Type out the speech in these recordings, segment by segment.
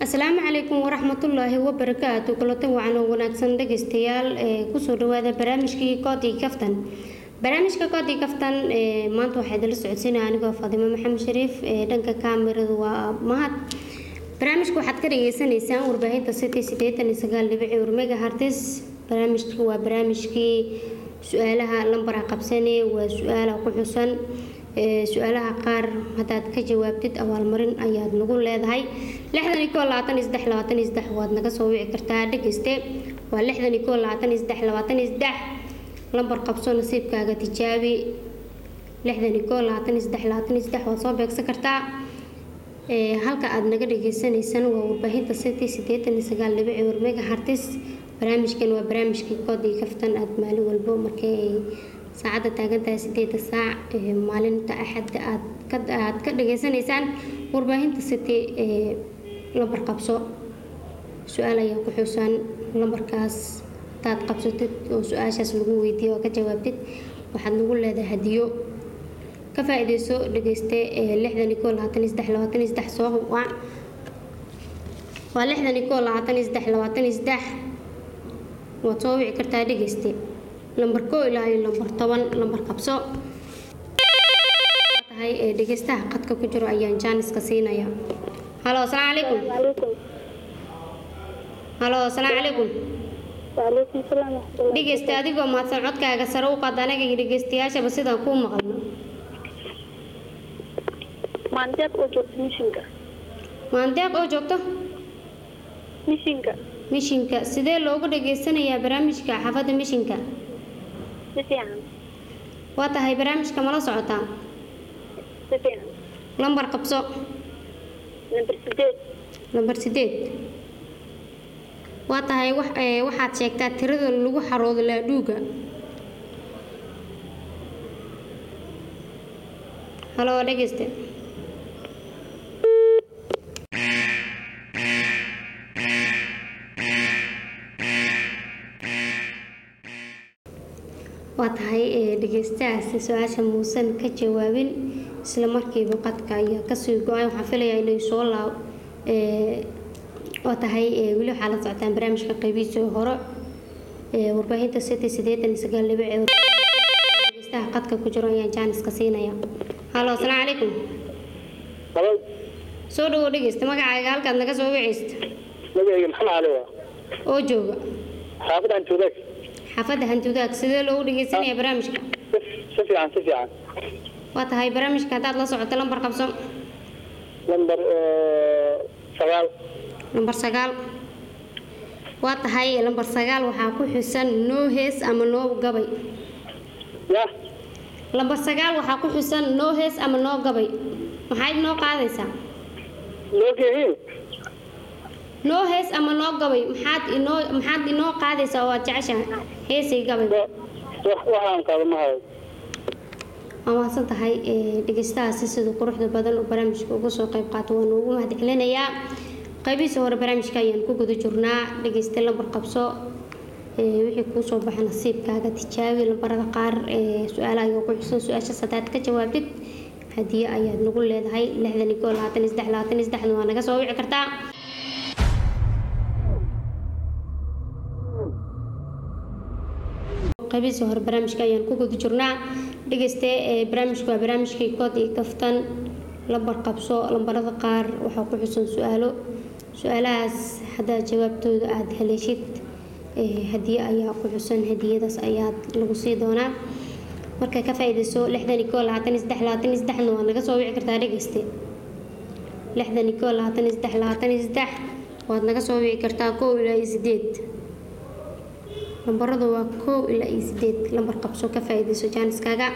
asalaamu calaykum waraxmatullaahi wabarakaatu kulanti wacan oo wanaagsan dhegeystayaal ee kusoo dhawaada barnaamijkii koodii kaftan barnaamijka koodii kaftan ee maanta waxaa idinla socodsiinaya anigoo faadimo maxamed shariif ee dhanka kaamirada waa mahad barnaamijka waxaad ka dhageysanaysaan warbaahinta city sideetan iyo sagaal dhibici urmega hartis barnaamijka waa barnaamijkii su-aalaha lambara qabsane waa su-aala ku xusan su-aalaha qaar haddaad ka jawaabtid abaalmarin ayaad nagu leedahay lixdan iyo koo labaatan iyo saddex labaatan iyo saddex waad naga soo wici kartaa dhegeyste waa lixdan iyo koo labaatan iyo saddex labaatan iyo saddex lambar qabso nasiibkaaga tijaabi lixdan iyo koo labaatan iyo saddex labaatan iyo saddex waad soo beegsan kartaa halka aad naga dhageysaneysaan waa warbaahinta city sideetan iyo sagaal dhibici warmega hartis barnaamijkan waa barnaamijkii koodii kaftan aad maalin walbo markay ay saacadda taagantahay sideeda saac maalinta axadda aad aad ka dhageysanaysaan warbaahinta city ee lambar qabso su-aal ayaa ku xusan lambarkaas hadaad qabsatid oo su-aashaas lagu weydiiyo oo ka jawaabtid waxaad nagu leedahay hadiyo ka faa-ideyso dhageyste lixdan iyo koo labaatan iyo saddex labaatan iyo saddex soo waa waa lixdan iyo koo labaatan iyo saddex labaatan iyo saddex waad soo wici kartaa dhegeyste lambar koo ilaa iyo lambar toban lambar qabso tahay ee dhegeystaha qadka ku jiro ayaan jaaniska siinaya halo asalaamu calaykum halo asalaamu calaykum waaleykum salaam waxmatullahi dhegeysta adigoo mahadsan codkaaga sare u qaad anaga iyo dhegeystayaashaba sidaan kuu maqalno maandeeq oo joogto mishinka maandeeq oo joogto mishinka mishinka sidee loogu dhageysanayaa barnaamijka xaafadda mishinka si fiican waa tahay barnaamijka mala socotaa si fiican lambar qabso nambar sideed lambar sideed waa tahay wax ee, waxaad sheegtaa tirada lagu xaroodo laadhuuga halo dhegeyste waa tahay ee, dhegeystahaasi su-aasha muusan ka jawaabin isla markiiba qadka ayaa kasii go-ay waxaan filayaa inay soo laab ee, waa tahay ee, weli waxaa la socotaan barnaamijka qeybihiisii hore ee, warbaahinta city sideetan iyo sagaal dhibic ee dhegeystaha qadka ku jiro ayaan jaaniska siinaya halo asalaamu calaykum halo soo dhawow dhegeysta magacaaga halkaad naga soo wiceysta magacayga maxamed cali waa oo jooga xaafadda antuudaag xaafadda hantiwadaag sidee loogu dhegeysanaya barnaamijka si fiican si fiican waa tahay barnaamijka haddaad la socoto lambar qabso lambar sagaal lambar sagaal waa tahay lambar sagaal waxaa ku xusan noo hees ama noo gabay ya lambar sagaal waxaa ku xusan noo hees ama noo gabay maxaad noo qaadaysaa loogehiin noo hees ama noo gabay maxaad inoo maxaad inoo qaadaysaa oo aad jeceshahay heesay gabay waxaan qaado ma hayo waa mahadsan tahay ee, dhegeystahaasi sida quruxda badan oo barnaamijka uga soo qayb qaato waanu ugu mahad celinayaa qaybihiisa hore barnaamijka ayaan ku guda jirnaa dhegeysta lambar qabso ee, wixii kuu soo baxa nasiibkaaga tijaabi lambarada qaar ee su-aalaha ayaa ku xusan su-aashaas haddaad ka jawaabtid hadiye ayaad nagu leedahay lixdan iyo koo labaatan iyo saddex labaatan iyo saddexna waa naga soo wici kartaa qaybihiisa hore barnaamijka ayaan ku guda jirnaa dhegeyste ee barnaamijku waa barnaamijkii kood iyo kaftan lambar qabso lambarada qaar waxaa ku xusan su-aalo su-aalahaas haddaad jawaabtooda aada haleeshid ee, hadiye ayaa ku xusan hadiyadaas ayaad lagu sii doonaa marka ka faa-ideyso lixdan iyo koo labaatan iyo saddex labaatan iyo saddexna waa naga soo wici kartaa dhegeyste lixdan iyo koo labaatan iyo saddex labaatan iyo saddex waad naga soo wici kartaa kow ilaa iyo sideed lambaradu waa kow ilaa iyo sideed lambar qabso ka faa-ideyso jaaniskaaga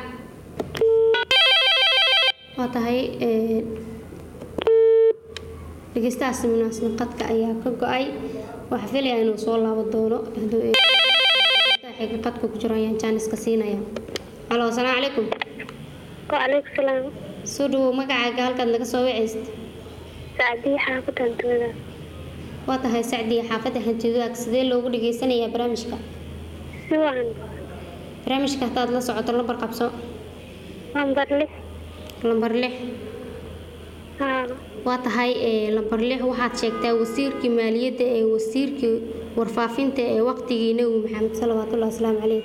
waa tahay ee, dhegeystahaasi munaasib qadka ayaa ka go-ay waxaa filayaa inuu soo laabo doono hadduu ee- dhegeystaha xiga qadka ku jiro ayaan jaaniska siinaya halo asalaamu calaykum waaleykum salaam soo dhawow magacaaga halkaad naga soo wiceysta sacdiya xaafadda hantumada waa tahay sacdiya xaafadda hantiduaag sidee loogu dhageysanayaa barnaamijka si wacan barnaamijka haddaad la socoto lambar qabso lambar lix lambar lix haa waa tahay ee, lambar lix waxaad sheegtaa wasiirkii maaliyadda ee wasiirkii warfaafinta ee waqtigii nebi maxamed salawaatullahi wasalaamu caleyh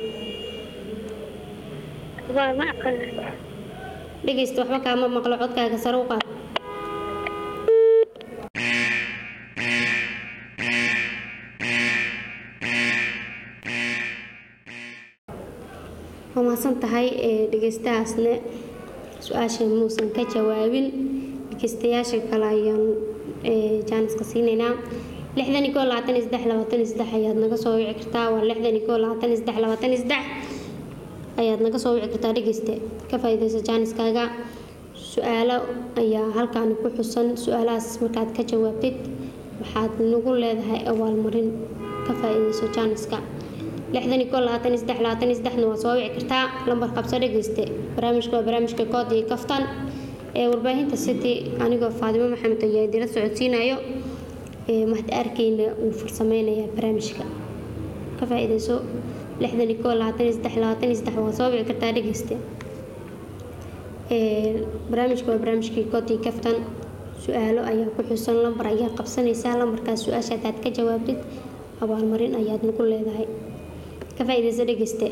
waa ma aqaan dhegeysta waxba kaama maqlo codkaaga sare u qaad waa mahadsan tahay ee, dhegeystahaasna su-aasha muusan ka jawaabin dhegeystayaasha kale ayaan ee, jaaniska siinaynaa lixdan iyo koo labaatan iyo saddex labaatan iyo saddex ayaad naga soo wici kartaa waa lixdan iyo koo labaatan iyo saddex labaatan iyo saddex ayaad naga soo wici kartaa dhegeyste ka faa'iidaysa jaaniskaaga su-aalo ayaa halkaani ku xusan su-aalahaas markaad ka jawaabtid waxaad nagu leedahay abaalmarin ka faa'iidayso jaaniska lixdan iyo koo labaatan iyo saddex labaatan iyo saddexna waa soo wici kartaa lambar qabso dhegeyste barnaamijka waa barnaamijka kood iyo kaftan ee warbaahinta city anigoo faadimo maxamed ayaa idila socodsiinayo ee mahad arkeyna uu farsameynayaa barnaamijka ka faa'iidayso lixdan iyo koo labaatan iyo saddex labaatan iyo saddex waa soo wici kartaa dhegeyste ee barnaamijka waa barnaamijkii koodii kaftan su-aalo ayaa ku xusan lambar ayaa qabsanaysaa lambarkaas su-aasha hadaad ka jawaabtid abaalmarin ayaad nagu leedahay ka faa'iidaysa dhegeyste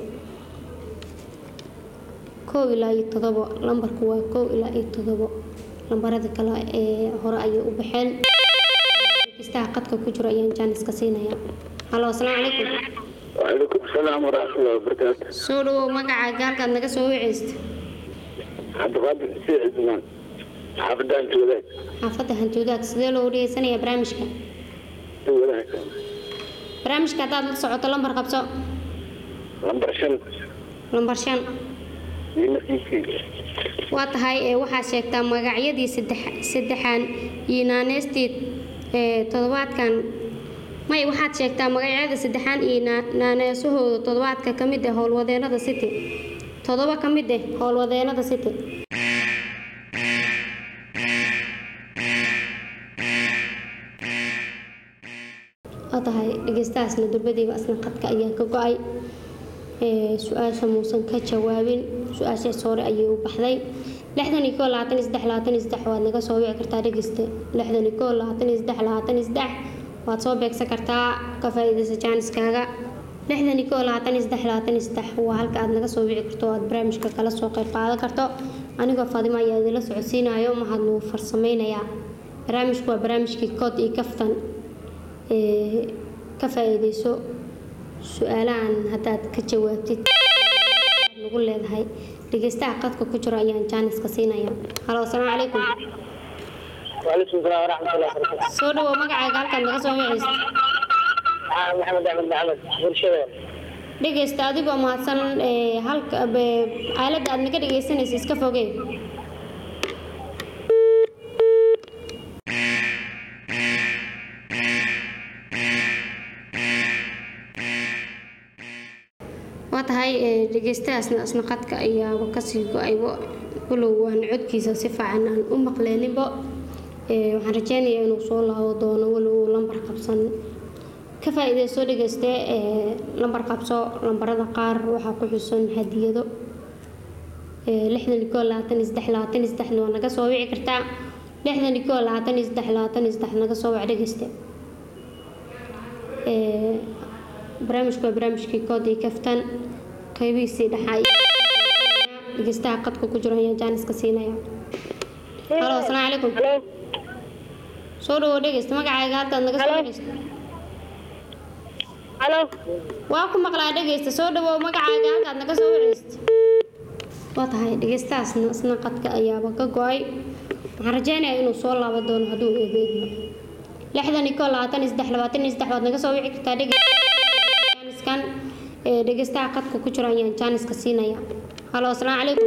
kow ilaa iyo todobo lambarku waa kow ilaa iyo todobo lambarada kale ee hore ayay u baxeen dhegeystaha qadka ku jiro ayaan jaaniska siinaya halo asalaamu calaykum وعليكم السلام ورحمة الله وبركاته soo dhawow magacaaga halkaad naga soo wiceysta عبد القادر حسين عثمان حافظان تولاد xaafadda hantuudaad sidee loo dhegeysanayaa barnaamijka تولاد barnaamijka haddaad la socoto lambar qabso لمبر شن lambar shan ينسيكي waa tahay ee waxaad sheegtaa magacyadii saddex saddexaan iyo naaneystii ee toddobaadkan may waxaad sheegtaa magacyada saddexaan iyo naa- naaneesahooda toddobaadka ka mid ah howlwadeenada city toddoba ka mid ah howlwadeenada city waa tahay dhegeystahaasna durbadiiba asna qadka ayaa ka go-ay ee, su-aasha muusan ka jawaabin su-aashaas hore ayay u baxday lixdan iyo koo labaatan iyo saddex labaatan iyo saddex waad naga soo wici kartaa dhegeyste lixdan iyo koo labaatan iyo saddex labaatan iyo saddex waad soo beegsan kartaa ka faa'iidaysa jaaniskaaga lixdan iyo koo labaatan iyo saddex labaatan iyo saddex waa halka aad naga soo wici karto oo aad barnaamijka kala soo qayb qaadan karto anigoo faadimo ayaa idila socodsiinayo mahad nuu farsameynayaa barnaamijku waa barnaamijkii kood iyo kaftan ee ka faa'iidayso su-aalahan haddaad ka jawaabtid nagu leedahay dhegeystaha qadka ku jiro ayaan jaaniska siinaya halo asalaamu calaykum وعليكم السلام ورحمة الله وبركاته soo dhawow magacaaga halkaad naga soo wiceysa آه، محمد أحمد محمد برشلونة dhegeysta adigoo mahadsan ee halka be- aaladda aad naga dhegeysanaysa iska fogee waa tahay ee, dhegeystahaasna isna qadka ayaaba kasii go-aybo walow waan codkiisa si fiican aan u maqleeninbo Ee, waxaan rajeynayaa inuu soo laabo doono walow uu lambar qabsan ka faa'iidayso dhegeyste ee lambar qabso lambarada qaar waxaa ku xusan hadiyado ee lixdan iyo koo labaatan iyo saddex labaatan iyo saddexna waa naga soo wici kartaa lixdan iyo koo labaatan iyo saddex labaatan iyo saddex naga soo wac dhegeyste ee barnaamijku waa barnaamijkii kood iyo kaftan qaybihiisii dhaxaa dhegeystaha qadka ku jiro ayaan jaaniska siinaya halo asalaamu calaykum halo soo dhawow dhegeysta magacaaga halkaad naga soo wiceysa halo waa ku maqlaa dhegeysta soo dhawow magacaaga halkaad naga soo wiceysta waa tahay dhegeystahaasna isna qadka ayaaba ka go-ay waxaan rajeynayaa inuu soo laaban doono hadduu eebeedmo lixdan iyo koo labaatan iyo saddex labaatan iyo saddex waad naga soo wici kartaa dhegeystaniskan ee dhegeystaha qadka ku jiro ayaan jaaniska siinaya halo asalaamu calaykum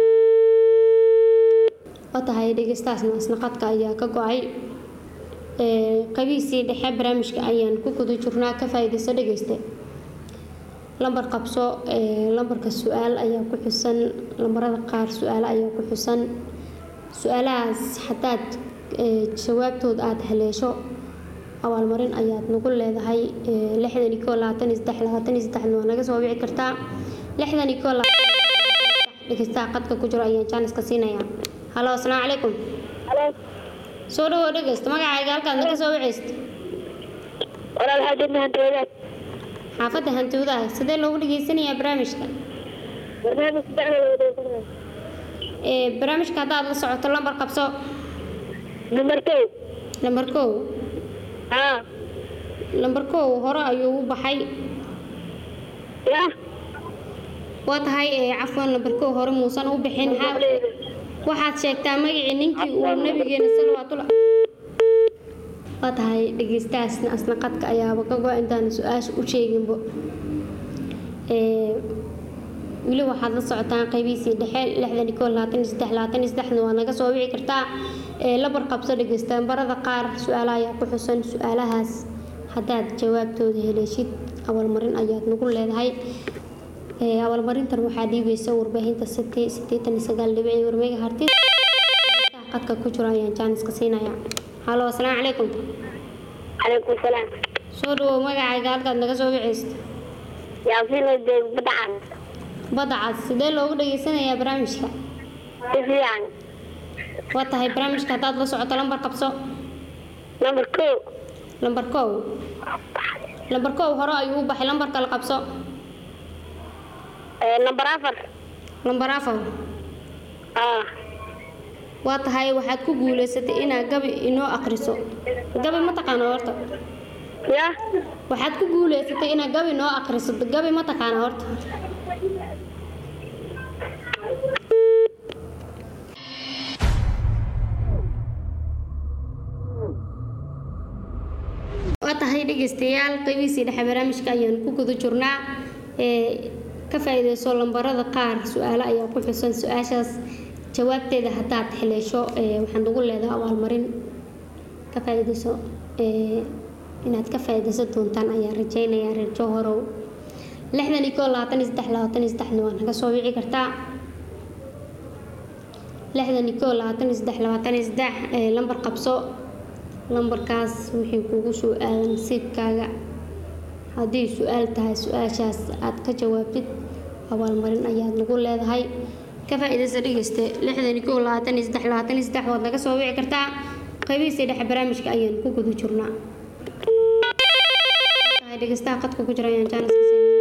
waa tahay dhegeystahaasna isna qadka ayaa ka go-ay ee qabiisii dhexe barnaamijka ayaan ku guda jirnaa ka faa'iidayso dhegeyste lambar qabso ee lambarka su-aal ayaa ku xusan lambarada qaar su-aalo ayaa ku xusan su-aalahaas haddaad ee, jawaabtood aada haleesho abaalmarin ayaad nagu leedahay ee, lixdan iyo koo labaatan iyo saddex labaatan iyo saddexna waa naga soo wici kartaa lixdan iyo koo labaatan iyo saddex dhegeystaha qadka ku jiro ayaan jaaniska siinaya halo asalaamu calaykum halo soo dhawow dhegeysta magacaaga halkaad naga soo waceysta walaal waxaa jirna hanta wadaad xaafadda hantiwadaha sidee loogu dhageysanayaa barnaamijka barnaamij dacda la wadeegsanaya ee barnaamijka haddaad la socoto lambar qabso number two lambar kow haa lambar kow hore ayuu u baxay ya waa tahay ee cafwan lambar kow hore muusan u bixin ha- waxaad sheegtaa magacii ninkii uu nabigeena salawaatullah waa tahay dhegeystahaasna asna qadka ayaaba ka go intaan su-aasha u sheeginbo ee weli waxaad la socotaan qaybihiisii dhexe lixdan iyo kow labaatan iyo saddex labaatan iyo saddexna waa naga soo wici kartaa ee labar qabso dhegeystaan barada qaar su-aalaha ayaa ku xusan su-aalahaas haddaad jawaabtooda heleeshid abaalmarin ayaad nagu leedahay ee abaalmarintan waxaa dhiibaysa warbaahinta city sideetan iyo sagaal dhibic iyo warmeyga hartis qadka ku jiro ayaan jaaniska siinaya halo asalaamu calaykum calaykum salaam soo dhawow magacayga halkaad naga soo wiceysto yaasiin oo joog badacad badda cad sidee loogu dhageysanayaa barnaamijka si fiican waa tahay barnaamijka haddaad la socoto lambar qabso number two lambar kow lambar kow hore ayuu u baxay lambarka la qabso ee number afar lambar afar haa waa tahay waxaad ku guuleysatay inaad gabi inoo akriso gabi ma taqaano horta ya waxaad ku guuleysatay inaad gabi inoo akriso gabi ma taqaana horta waa tahay dhegeystayaal qeybihiisii dhexe barnaamijka ayaan ku guda jirnaa ee ka faa'iideyso lambarada qaar su-aalo ayaa ku xusan su-aashaas jawaabteeda haddaad heleesho ee waxaan ugu leedahay abaalmarin ka faa'iideyso ee inaad ka faa'iideysan doontaan ayaa rajeynayaa reer jowhorow lixdan iyo koo labaatan iyo saddex labaatan iyo saddexna waa naga soo wici kartaa lixdan iyo koo labaatan iyo saddex labaatan iyo saddex ee lambar qabso lambarkaas wixii kugu soo aadan nasiibkaaga haddii su-aal tahay su-aashaas aad ka jawaabtid abaalmarin ayaad nagu leedahay ka faa'iidaysa dhegeyste lixdan iyo kow labaatan iyo saddex labaatan iyo saddex waad naga soo wici kartaa qaybihiisa dhexe barnaamijka ayaan ku guda jirnaa tahay dhegeystaha qadka ku jira ayaan jaanis ka siinay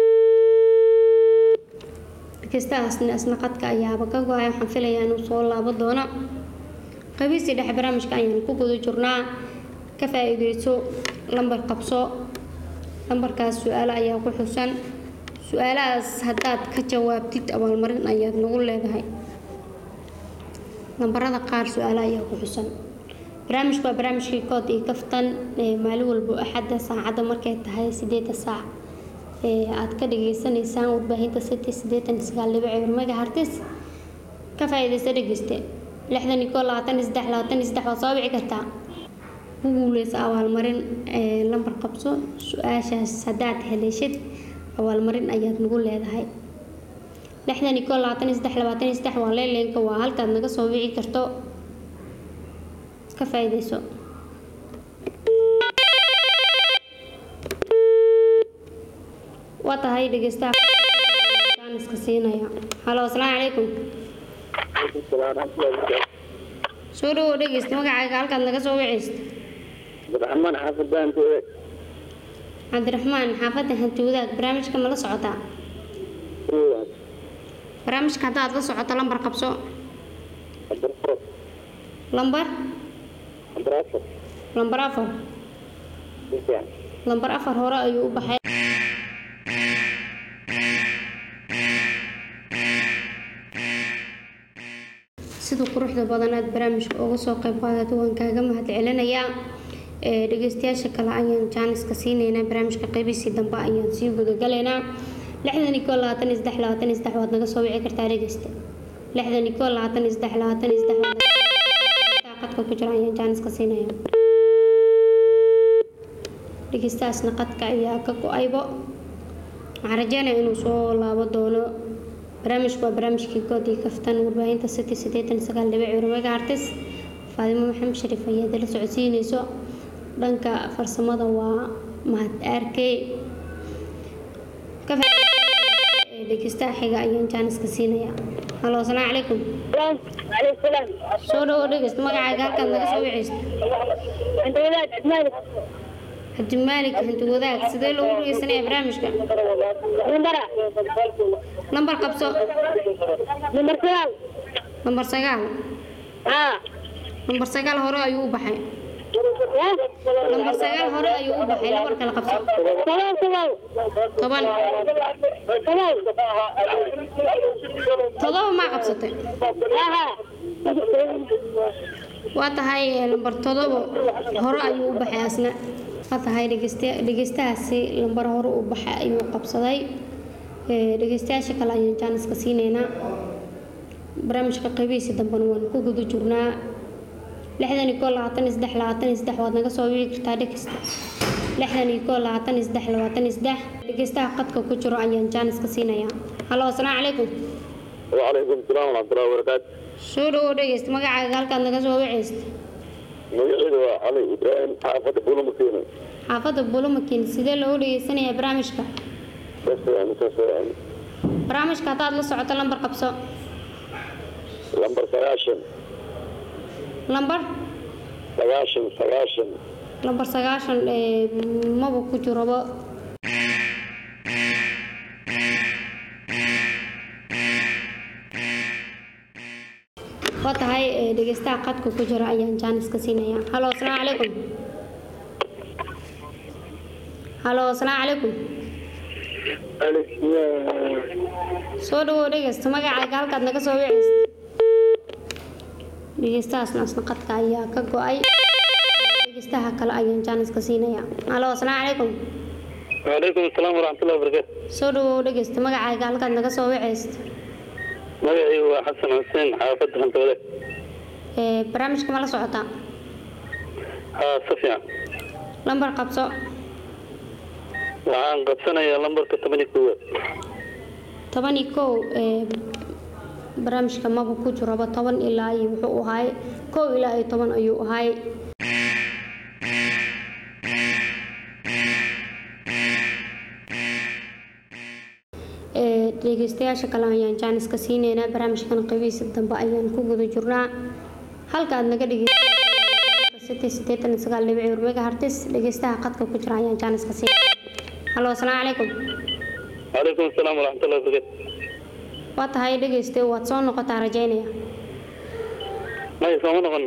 dhegeystahaasna isna qadka ayaaba ka go-ay waxaan filayaa inuu soo laabo doono qabiisii dhexe barnaamijka ayaan ku guda jirnaa ka faa'iideyso lambar qabso lambarkaas su-aalo ayaa ku xusan su-aalahaas haddaad ka jawaabtid abaalmarin ayaad nagu leedahay lambarada qaar su-aalo ayaa ku xusan barnaamijku waa barnaamijkii kood iyo kaftan ee maalin walbo axadda saacadda markay tahay sideeda saac ee aad ka dhageysanaysaan warbaahinta city sideetan iyo sagaal dhibic ee warmega hartis ka faa'iideysa dhegeyste lixdan iyo koo labaatan iyo saddex labaatan iyo saddex waad soo wici kartaa ku guuleysa abaalmarin ee lambar qabso su-aashaas haddaad heleeshid abaalmarin ayaad nagu leedahay lixdan iyo koo labaatan iyo saddex labaatan iyo saddex waa leeleenka waa halkaad naga soo wici karto ka faa'iideyso waa tahay dhegeystaha jaaniska siinaya halo asalaamu calaykum soo dhawow dhegeysta magacaaga halkaad naga soo wiceysta cabdiraxmaan xaafadaan tooda cabdiraxmaan xaafadda hanti wadaag barnaamijka ma la socotaa barnaamijka haddaad la socoto lambar qabso lambar lambar afar lambar afar hore ayuu u baxay sida quruxda badan aad barnaamijka uga soo qayb qaadato waan kaaga mahad celinayaa ee dhegeystayaasha kale ayaan jaaniska siineynaa barnaamijka qeybihiisii dambe ayaan sii gudagalaynaa lixdan iyo koo labaatan iyo saddex labaatan iyo saddex waad naga soo wici kartaa dhegeysta lixdan iyo koo labaatan iyo saddex labaatan iyo saddex waad naga soo wici kartaa qadka ku jira ayaan jaaniska siinaya dhegeystahaasna qadka ayaa ka go-aybo waxaan rajeynaya inuu soo laabo doono barnaamijku waa barnaamijkii good iyo kaftan warbaahinta city sideetan iyo sagaal dhibic warmega artis faadimo maxamed shariif ayaa dala socodsiinayso dhanka farsamada waa mahad arkey dhegeystaha xiga ayaan jaaniska siinaya halo asalaamu calaykum عليكم السلام soo dhawo dhegeysta magacaaga halkaad naga soo wiceysta انت ولاد مالك cabdimaalik hanti wadaag sidee loogu dhegeysanaya barnaamijka نمبر lambar qabso نمبر سؤال lambar sagaal اه lambar sagaal hore ayuu u baxay lambar sagaal hore ayuu u baxay lambar kale qabso سلام سلام toban سلام todoba maa qabsatay اه waa tahay eh, lambar todoba hore ayuu u baxay asna waa tahay dhegeysta- dhegeystahaasi lambar hore u baxay ayuu qabsaday Eh, dhegeystayaasha kale ayaan jaaniska siineynaa barnaamijka qeybihiisa dambena waan ku guda jirnaa lixdan iyo koo labaatan iyo saddex labaatan iyo saddex waad naga soo wici kartaa dhegeysta lixdan iyo koo labaatan iyo saddex labaatan iyo saddex dhegeystaha qadka ku jiro ayaan jaaniska siinayaa halo asalaamu calaykum وعليكم السلام ورحمة الله وبركاته soo dhawow dhegeysta magacaaga halkaad naga soo wiceysta مجيء علي إبراهيم حافظ بولو مكينة xaafadda bulumakin sidee loogu dhegeysanayaa barnaamijka بس يعني بس يعني barnaamijka haddaad la socoto lambar qabso لمبر سغاشن lambar سغاشن سغاشن lambar sagaashan ee maba ku jiroba waa tahay ee, dhegeystaha qadka ku jira ayaan jaaniska siinaya halo asalaamu calaykum halo asalaamu calaykum soo dhawow dhegeysta magacaaga halkaad naga soo wiceysa dhegeystahaasna asna qadka ayaa ka go-ay dhegeystaha kale ayaan jaaniska siinaya halo asalaamu calaykum وعليكم السلام ورحمة الله وبركاته soo dhawow dhegeysta magacaaga halkaad naga soo wiceysta مجيء هو حسن حسين حافظ أنت ولد ee barnaamijka ma la socotaa ها سفيان lambar qabso waxaan qabsanayaa lambarka toban iyo koowaad toban iyo kow ee barnaamijka maba ku jiroba toban ilaa iyo wuxuu ahaay kow ilaa iyo toban ayuu ahaay ee dhegeystayaasha kale ayaan jaaniska siineynaa barnaamijkan qeybihiisa dambe ayaan ku guda jirnaa halka aad naga dhegeysateen sideetan iyo sagaal dhibic eber megahertz dhegeystaha qadka ku jira ayaan jaaniska siinaya halo asalaamu calaykum calaykum asalaam waraxmat ullahi wabarakaatu waa tahay dhegeyste waad soo noqotaa rajaynaya maya sooma noqon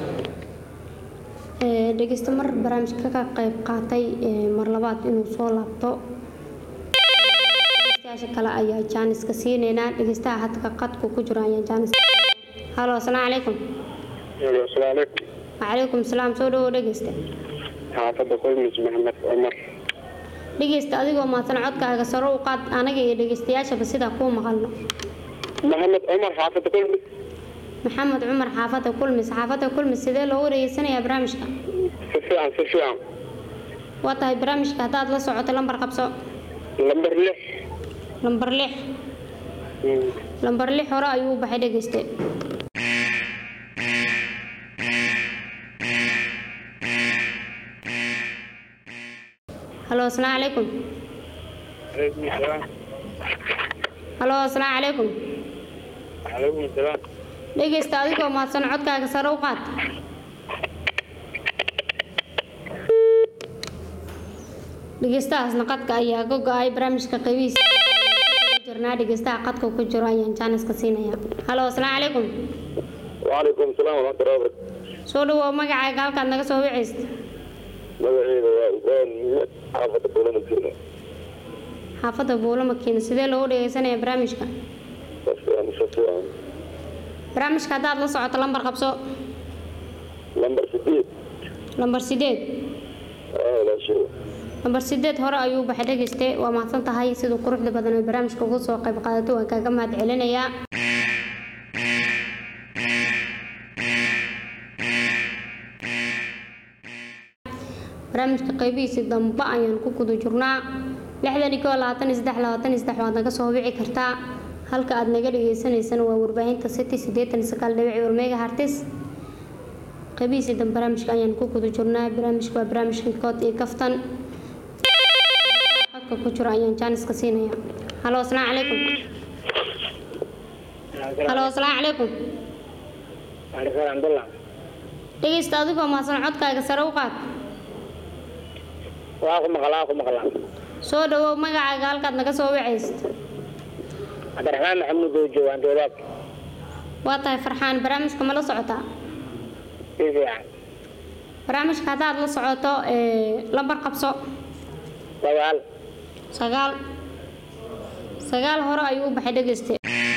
Ee, dhegeyste mar barnaamijka ka qayb qaatay ee, mar labaad inuu soo laabto dhegeystayaasha kale ayaa jaaniska siineynaa dhegeystaha hadka qadku ku jiro ayaa jaaniska halo asalaamu calaykum asalaamu calaykum wacalaykum salaam soo dhawow dhegeyste xaafadda qoymis maxamed cumar dhegeyste adigoo mahadsan codkaaga saro u qaad anaga iyo dhegeystayaashaba sidaa kuu maqalno maxamed cumar xaafadda qoymis maxamed cumar xaafadda kulmis xaafadda kulmis sidee loogu dhegeysanayaa barnaamijka si fiican si fiican waa tahay barnaamijka haddaad la socoto lambar qabso lambar lix lambar lix lambar lix hore ayuu u baxay dhegeyste halo asalaamu calaykum calaykum salaam halo asalaamu calaykum calaykum salaam dhegeysta adigoo mahadsan codkaaga sare u qaad dhegeystahaasna qadka ayaa ka go-ay barnaamijka qeybihiisa jirnaa dhegeystaha qadka ku jiro ayaan jaaniska siinaya halo asalaamu calaykum wacalaykum asalaam waraxmat ullahi wabarakaatu soo dhawow magacaaga halkaad naga soo wiceysta magaceeda waa ibraahim maxamed xaafadda buulamakiina xaafadda buulo makiina sidee loogu dhegeysanaya barnaamijka si fiican si fiican barnaamijka haddaad la socoto lambar qabso lambar sideed lambar sideed aa walaashay lambar sideed hore ayuu baxay dhegeyste waa mahadsan tahay siduu quruxda badan ee barnaamijka uga soo qayb qaadato waan kaaga mahad celinayaa barnaamijka qeybihiisii dambe ayaan ku guda jirnaa lixdan iyo koo labaatan iyo saddex labaatan iyo saddex waad naga soo wici kartaa halka aad naga dhagaysanaysana waa warbaahinta city siddeetan iyo sagaal dhibic eber mega hartis qeybihiisii dambe barnaamijka ayaan ku guda jirnaa barnaamijka waa barnaamijka kood iyo kaftan qadka qadka ku jiro ayaan jaaniska siinaya halo asalaamu calaykum halo asalaamu calaykum Waalaikumsalam Abdullah. dhegeysta adigoo mahadsan codkaaga sare u qaad Waa ku maqlaa, waa ku maqlaa. soo dhawow magacaaga halkaad naga soo wacaysid Cabdiraxmaan Maxamuud oo jooga Andoolaad. waa tahay farxaan barnaamijka ma la socotaa Si fiican. barnaamijka haddaad la socoto ee, lambar qabso Sagaal. sagaal sagaal hore ayuu u baxay dhegeyste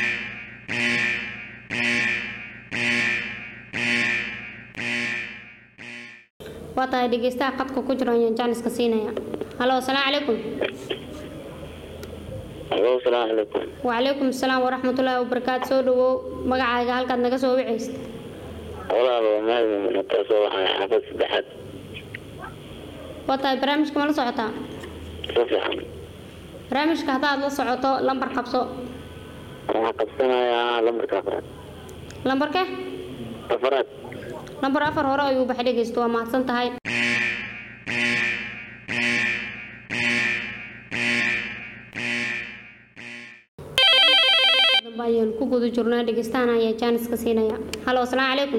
waa tahay dhegeystaha qadka ku jiro ayaan jaaniska siinaya halo asalaamu calaykum Alo, salaamu calaykum. wacalaykum asalaam waraxmatullaahi wabarakaatu soo dhawow magacaaga halkaad naga soo wicaysid Walaal waa maadin taasoo waxaan xaafad saddexaad. waa tahay barnaamijka ma la socotaa Si fiican. barnaamijka haddaad la socoto lambar qabso Waxaan qabsanayaa lambarka afraad. lambarke Afraad. lambar afar hore ayuu u baxay dhegeysto waa mahadsan tahay dambe ayaan ku guda jirnaa dhegeystahan ayaa jaaniska siinaya halo asalaamu calaykum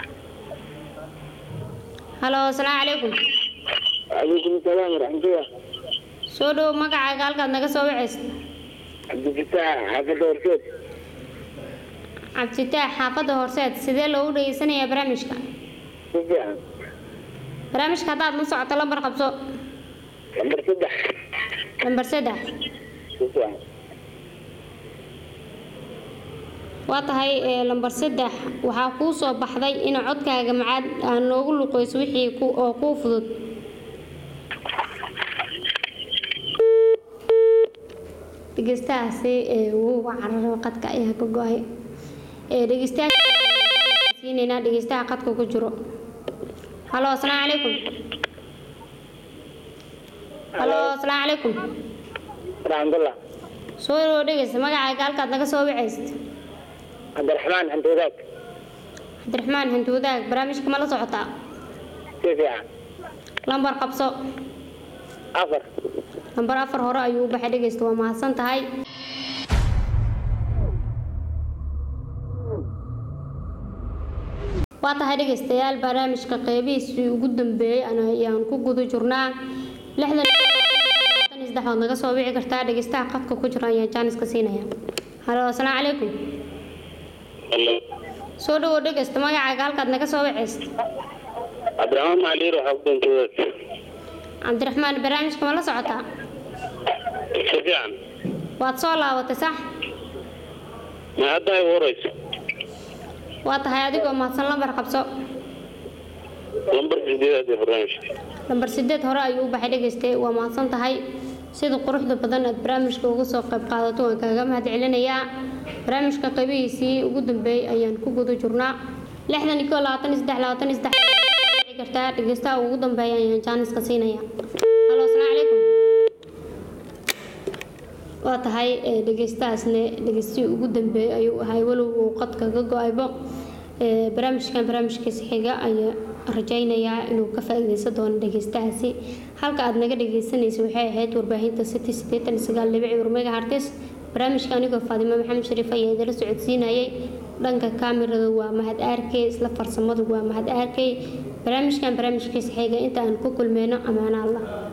halo asalaamu calaykum Waalaikum salaam waraxmatullah. soo dhow magacaaga halkaad naga soo wacaysa Cabdifataax xaafadda horseed. cabdifitaax xaafadda horseed sidee loogu dhegeysanayaa barnaamijka Si fiican. barnaamijka haddaad la socoto lambar qabso Lambar saddex. lambar saddex Si fiican. waa tahay ee, lambar saddex waxaa kuu soo baxday in codkaaga macaad aan noogu luqeyso wixii ku- oo kuu fudud dhegeystahaasi ee, wuu cararo qadka ayaa ka go-ay ee, dhegeystayaasha siineynaa dhegeystaha qadka ku jiro halo asalaamu calaykum halo asalaamu calaykum Alhamdulillah. soo dhawo dhegeysta magacaaga halkaad naga soo wacaysid Cabdiraxmaan Andoolaad. cabdiraxmaan hantuudaag barnaamijka ma la socotaa Si fiican. lambar qabso Afar. lambar afar hore ayuu u baxay dhegeysta waa mahadsan tahay waa tahay dhegeystayaal barnaamijka qeybihiisii ugu dambeeyey ana- ayaan ku guda jirnaa lixdan iyo saddex ood naga soo wici kartaa dhegeystaha qadka ku jira ayaan jaaniska siinaya halo asalaamu calaykum Hello. soo dhawow dhegeysta magacaaga halkaad naga soo wicaysa Cabdiraxmaan Macaliir waxaa ku dhintay wadaad. cabdiraxmaan barnaamijka ma la socotaa Si fiican. waad soo laabatay sax Ma hadda ay warayso. waa tahay adigoo mahadsan lambar qabso Lambar sideedaad ee barnaamijka. lambar sideed hore ayuu u baxay dhegeystay waa mahadsan tahay sida quruxda badan aad barnaamijka uga soo qayb qaadato waan kaaga mahad celinayaa barnaamijka qaybihiisii ugu dambeeyey ayaan ku guda jirnaa lixdan iyo koo labaatan iyo saddex labaatan iyo saddex dhici kartaa dhegeystaha ugu dambeeya ayaan jaaniska siinaya halo asalaamu calaykum waa tahay ee, dhegeystahaasna dhegeystihii ugu dambeeyey ayuu ahay walow uu qadka ka go-aybo Ee, barnaamijkan barnaamijkiisa xiga ayaa rajaynayaa inuu ka faa'iideysan doono dhegeystahaasi halka aad naga dhegeysanaysa waxay ahayd warbaahinta city sideetan iyo sagaal dhibic war megahertz barnaamijka anigoo faadimo maxamed shariif ayaa idala socodsiinayay dhanka kaamirada waa mahad arkey isla farsamadu waa mahad arkey barnaamijkan barnaamijkiisa xiga inta aan ku kulmeyno amaana allah